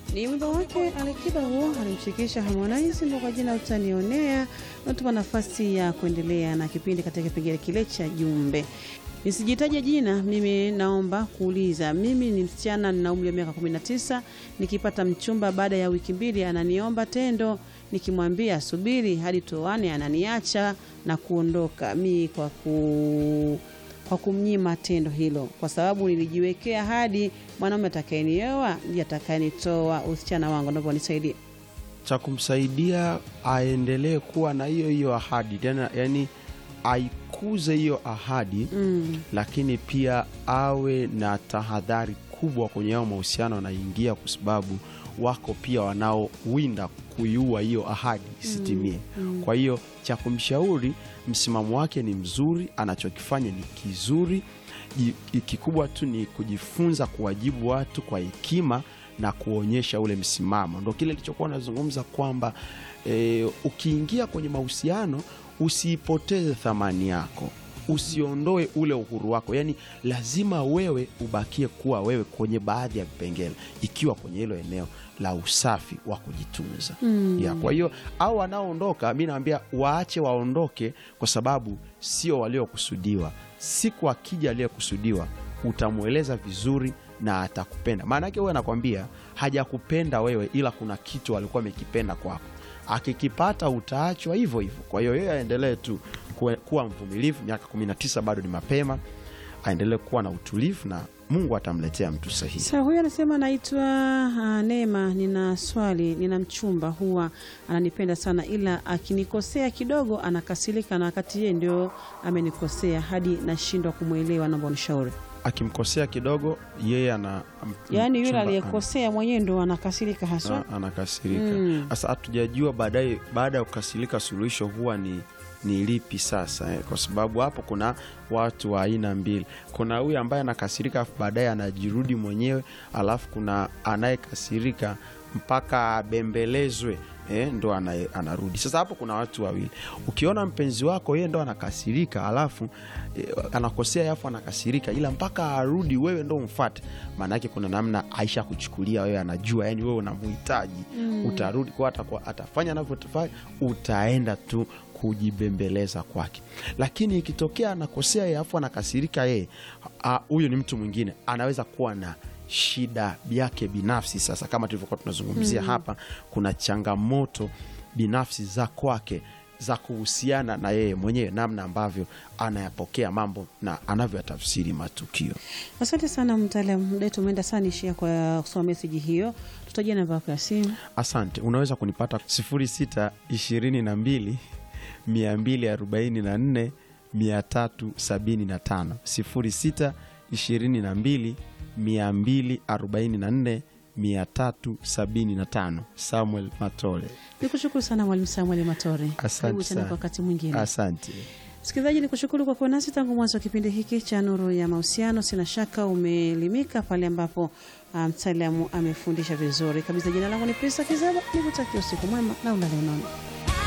Ni wimbo wake Alikiba huo alimshirikisha Harmonize ndo kwa jina utanionea. Natupa nafasi ya kuendelea na kipindi katika kipengele kile cha jumbe. Nisijitaje jina, mimi naomba kuuliza. Mimi ni msichana nina umri wa miaka 19, nikipata mchumba baada ya wiki mbili ananiomba tendo, nikimwambia subiri hadi tuoane ananiacha na kuondoka. Mi kwa ku kwa kumnyima tendo hilo, kwa sababu nilijiwekea hadi mwanaume atakayenioa ndiye atakayenitoa usichana wangu. Naomba unisaidie. cha kumsaidia aendelee kuwa na hiyo hiyo ahadi tena, yani aikuze hiyo ahadi Mm. lakini pia awe na tahadhari kubwa kwenye hao mahusiano anaingia, kwa sababu wako pia wanaowinda kuiua hiyo ahadi isitimie. Kwa hiyo cha kumshauri, msimamo wake ni mzuri, anachokifanya ni kizuri. Ji- Kikubwa tu ni kujifunza kuwajibu watu kwa hekima na kuonyesha ule msimamo. Ndo kile nilichokuwa nazungumza kwamba e, ukiingia kwenye mahusiano usiipoteze thamani yako usiondoe ule uhuru wako, yaani lazima wewe ubakie kuwa wewe kwenye baadhi ya vipengele, ikiwa kwenye hilo eneo la usafi wa kujitunza Mm. ya. Kwa hiyo au wanaoondoka, mi naambia waache waondoke, kwa sababu sio waliokusudiwa. Siku akija aliyekusudiwa, utamweleza vizuri na atakupenda. Maana yake wewe anakwambia hajakupenda wewe, ila kuna kitu alikuwa amekipenda kwako akikipata utaachwa hivyo hivyo. Kwa hiyo yeye aendelee tu kuwe- kuwa mvumilivu. Miaka 19 bado ni mapema, aendelee kuwa na utulivu na Mungu atamletea mtu sahihi. Sasa huyu anasema naitwa uh, Neema, nina swali. Nina mchumba huwa ananipenda sana, ila akinikosea kidogo anakasirika, na wakati yeye ndio amenikosea hadi nashindwa kumwelewa. Naomba unishauri. Akimkosea kidogo, yeye ana m- Yaani yule mchumba aliyekosea mwenyewe ndo anakasirika haswa. ana- anakasirika. Mm. Sasa hatujajua baadaye, baada ya kukasirika, suluhisho huwa ni ni lipi sasa eh? Kwa sababu hapo kuna watu wa aina mbili. Kuna huyu ambaye anakasirika afu baadaye anajirudi mwenyewe, alafu kuna anayekasirika mpaka abembelezwe eh, ndo ana- anarudi. Sasa hapo kuna watu wawili. Ukiona mpenzi wako yeye ndo anakasirika alafu eh, anakosea alafu anakasirika, ila mpaka arudi wewe ndo umfate, maana yake kuna namna aisha kuchukulia wewe, anajua yani wewe unamhitaji utarudi kwa atakuwa atafanya anavyofanya, utaenda tu kujibembeleza kwake. Lakini ikitokea anakosea yeye afu anakasirika yeye, ah, huyo ni mtu mwingine, anaweza kuwa na shida yake binafsi. Sasa kama tulivyokuwa tunazungumzia hapa, kuna changamoto binafsi za kwake za kuhusiana na yeye mwenyewe, namna ambavyo anayapokea mambo na anavyoyatafsiri matukio. Asante sana mtaalamu, muda wetu umeenda sana, ishia kwa kusoma meseji hiyo. Tutajia namba yako ya simu. Asante. Unaweza kunipata 06 22 244 375 06 22 244 375. Samuel Matole. Nikushukuru sana Mwalimu Samuel Matore. Asante Karibu tena sana. kwa wakati mwingine. Asante. Msikilizaji, ni kushukuru kwa kuwa nasi tangu mwanzo wa kipindi hiki cha Nuru ya Mahusiano. Sina shaka umeelimika pale ambapo ah, mtaalamu amefundisha vizuri kabisa. Jina langu ni Prisa Kizaba, nikutakia usiku mwema na ulale unono.